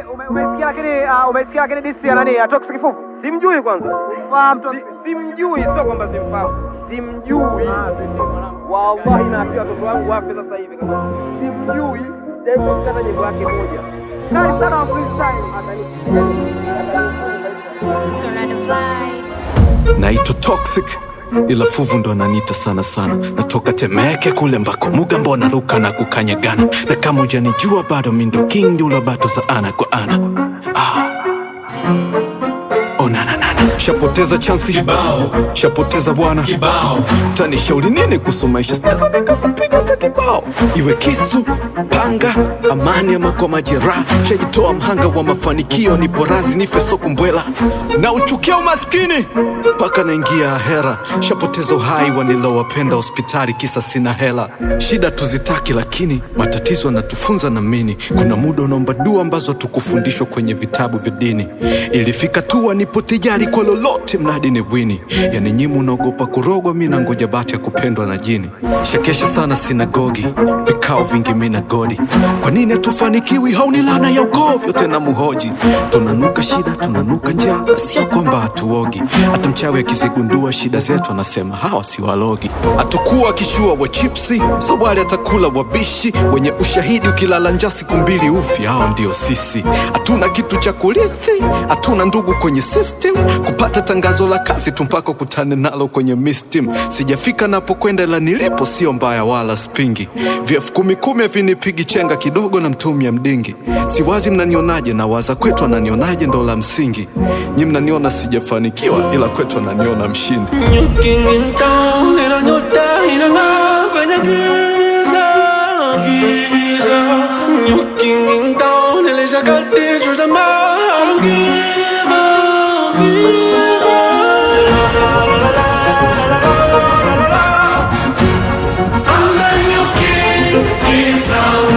ume- umesikia lakini ah, umesikia lakini disi ya nani? Atox kifufu. Simjui kwanza. Fahamu tu. Si- Simjui, sio kwamba simfahamu. Simjui. Wallahi naambia watoto wangu wafe sasa hivi kama simjui. Japo kata nyimbo yake moja. Kali sana wa freestyle. Tornado vibe. naitwa toxic ila fuvu ndo ananiita sana sana natoka temeke kule mbako mugambo anaruka na kukanyagana na kama ujanijua bado mindo king ndula bato za ana kwa ana ah. onananana shapoteza chansi kibao shapoteza bwana kibao tanishauri nini kuhusu maisha sinaweza nikakupiga hata kibao iwe kisu panga amani ama kwa majeraha shajitoa mhanga wa mafanikio ni porazi nife sokumbwela na uchukia umaskini mpaka naingia hera shapoteza uhai wanilowapenda hospitali kisa sina hela shida tuzitaki lakini matatizo yanatufunza na mini kuna muda unaomba dua ambazo hatukufundishwa kwenye vitabu vya dini ilifika tu nipo tijari kwa lolote mradi ni bwini yani nyimu unaogopa kurogwa mi nangoja bati ya kupendwa na jini shakesha sana sinagogi vikao vingi mi na godi kwa nini hatufanikiwi hauni lana ya ukovyo tena muhoji tunanuka shida tunanuka njaa na sio kwamba hatuogi hata mchawi akizigundua shida zetu anasema hawa si walogi hatukuwa kishua wa chipsi so wale atakula wabishi wenye ushahidi ukilala njaa siku mbili ufi hao ndio sisi hatuna kitu cha kurithi hatuna ndugu kwenye system kupata tangazo la kazi tu mpaka kutane nalo kwenye mistim sijafika napokwenda ila nilipo sio mbaya wala spingi vyefu kumi kumi vinipigi chenga kidogo na mtumia mdingi siwazi mnanionaje na waza kwetu ananionaje ndo la msingi nyi mnaniona sijafanikiwa ila kwetu ananiona mshindi Looking in town ila nyota inang'aa kwenye giza, giza. Looking in town nilishakatishwa tamaa. I don't give up, give up. I'm the new king in town.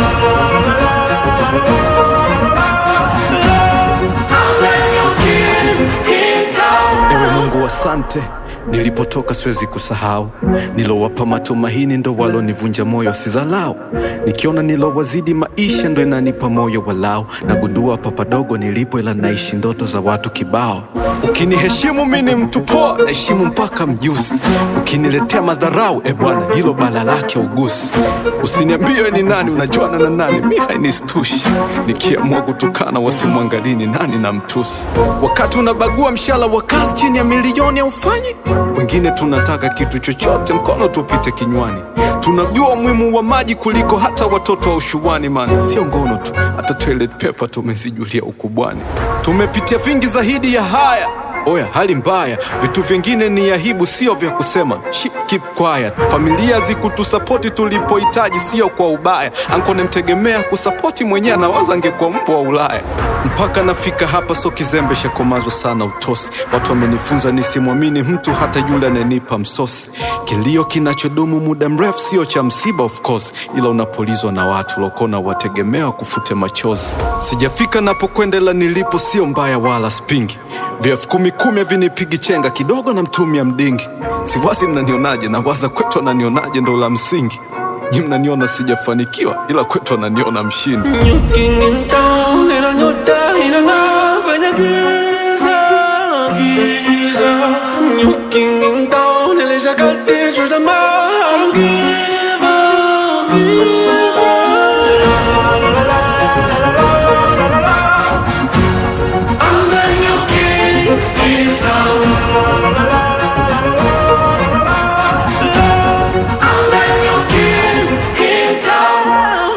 I'm the new king in town. ewe mungu asante nilipotoka siwezi kusahau nilowapa matumaini ndo walonivunja moyo sizalau nikiona nilowazidi maisha ndo inanipa moyo walao nagundua papadogo nilipo ila naishi ndoto za watu kibao ukiniheshimu mi ni mtu poa naheshimu mpaka mjusi ukiniletea madharau e bwana hilo bala lake ugusi usiniambie ni nani unajuana na nani mi hainistushi nikiamua kutukana wasimwangalii ni nani na mtusi wakati unabagua mshala wa kazi chini ya milioni aufanyi wengine tunataka kitu chochote mkono tupite kinywani tunajua umuhimu wa maji kuliko hata watoto wa ushuani man sio ngono tu hata toilet paper tumezijulia ukubwani tumepitia vingi zaidi ya haya oya hali mbaya vitu vingine ni aibu sio vya kusema Ship, keep quiet familia zikutusapoti tulipohitaji sio kwa ubaya anko nemtegemea kusapoti mwenyewe anawaza angekuwa mbwa wa ulaya mpaka nafika hapa so kizembe shakomazwa sana utosi watu wamenifunza nisimwamini mtu hata yule ananipa msosi kilio kinachodumu muda mrefu sio cha msiba of course ila unapolizwa na watu lokona wategemewa kufute machozi sijafika napokwenda ila nilipo sio mbaya wala spingi vyefu kumi kumi havinipigi chenga kidogo na mtumia mdingi siwazi mnanionaje na waza kwetu ananionaje ndo la msingi nyi mnaniona sijafanikiwa ila kwetu ananiona mshindi Looking in town ila nyota inang'aa kwenye giza, giza. Looking in town nilishakatishwa tamaa. I don't give up, give up. I'm the new king in town. I'm the new king in town.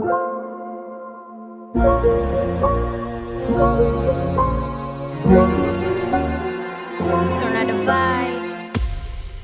Thank